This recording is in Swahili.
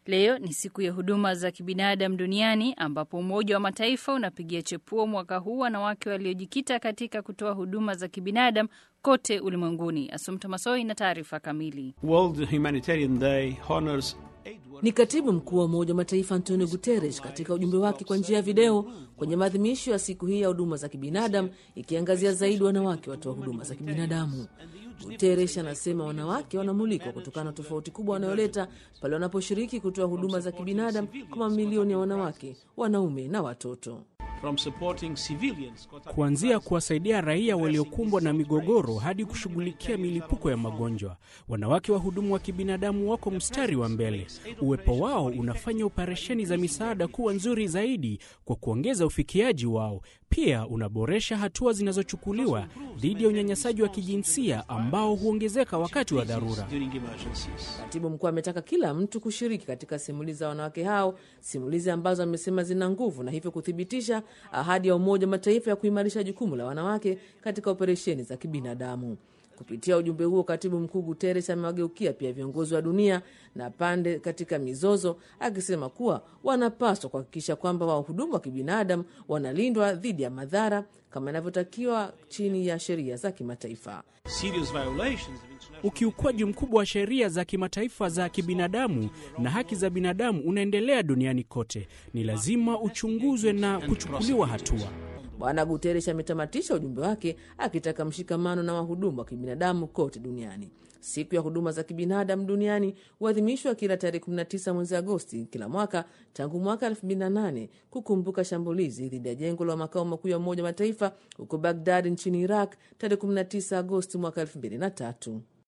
Leo ni siku ya huduma za kibinadamu duniani ambapo Umoja wa Mataifa unapigia chepuo mwaka huu wanawake waliojikita katika kutoa huduma za kibinadamu kote ulimwenguni. Asumta Masoi na taarifa kamili. World Humanitarian Day honors Ni katibu mkuu wa Umoja wa Mataifa Antonio Guterres katika ujumbe wake kwa njia ya video kwenye maadhimisho ya siku hii ya huduma za kibinadamu, ikiangazia zaidi wanawake watoa huduma za kibinadamu. Guterres anasema wanawake wanamulikwa kutokana na tofauti kubwa wanayoleta pale wanaposhiriki kutoa huduma za kibinadamu kwa mamilioni ya wanawake, wanaume na watoto. from supporting civilians kuanzia kuwasaidia raia waliokumbwa na migogoro hadi kushughulikia milipuko ya magonjwa. Wanawake wahudumu wa kibinadamu wako mstari wa mbele. Uwepo wao unafanya operesheni za misaada kuwa nzuri zaidi kwa kuongeza ufikiaji wao. Pia unaboresha hatua zinazochukuliwa dhidi ya unyanyasaji wa kijinsia ambao huongezeka wakati wa dharura. during emergencies. Katibu mkuu ametaka kila mtu kushiriki katika simulizi za wanawake hao, simulizi ambazo amesema zina nguvu na hivyo kuthibitisha ahadi ya Umoja wa Mataifa ya kuimarisha jukumu la wanawake katika operesheni za kibinadamu. Kupitia ujumbe huo, katibu mkuu Guterres amewageukia pia viongozi wa dunia na pande katika mizozo, akisema kuwa wanapaswa kuhakikisha kwamba wahudumu wa kibinadamu wanalindwa dhidi ya madhara kama inavyotakiwa chini ya sheria za kimataifa. Serious violations of international Ukiukwaji mkubwa wa sheria za kimataifa za kibinadamu na haki za binadamu unaendelea duniani kote. Ni lazima uchunguzwe na kuchukuliwa hatua. Bwana Guterres ametamatisha ujumbe wake akitaka mshikamano na wahudumu wa kibinadamu kote duniani. Siku ya huduma za kibinadamu duniani huadhimishwa kila tarehe 19 mwezi Agosti kila mwaka tangu mwaka 2008 kukumbuka shambulizi dhidi ya jengo la makao makuu ya Umoja wa Mataifa huko Bagdad nchini Iraq tarehe 19 Agosti mwaka 2003.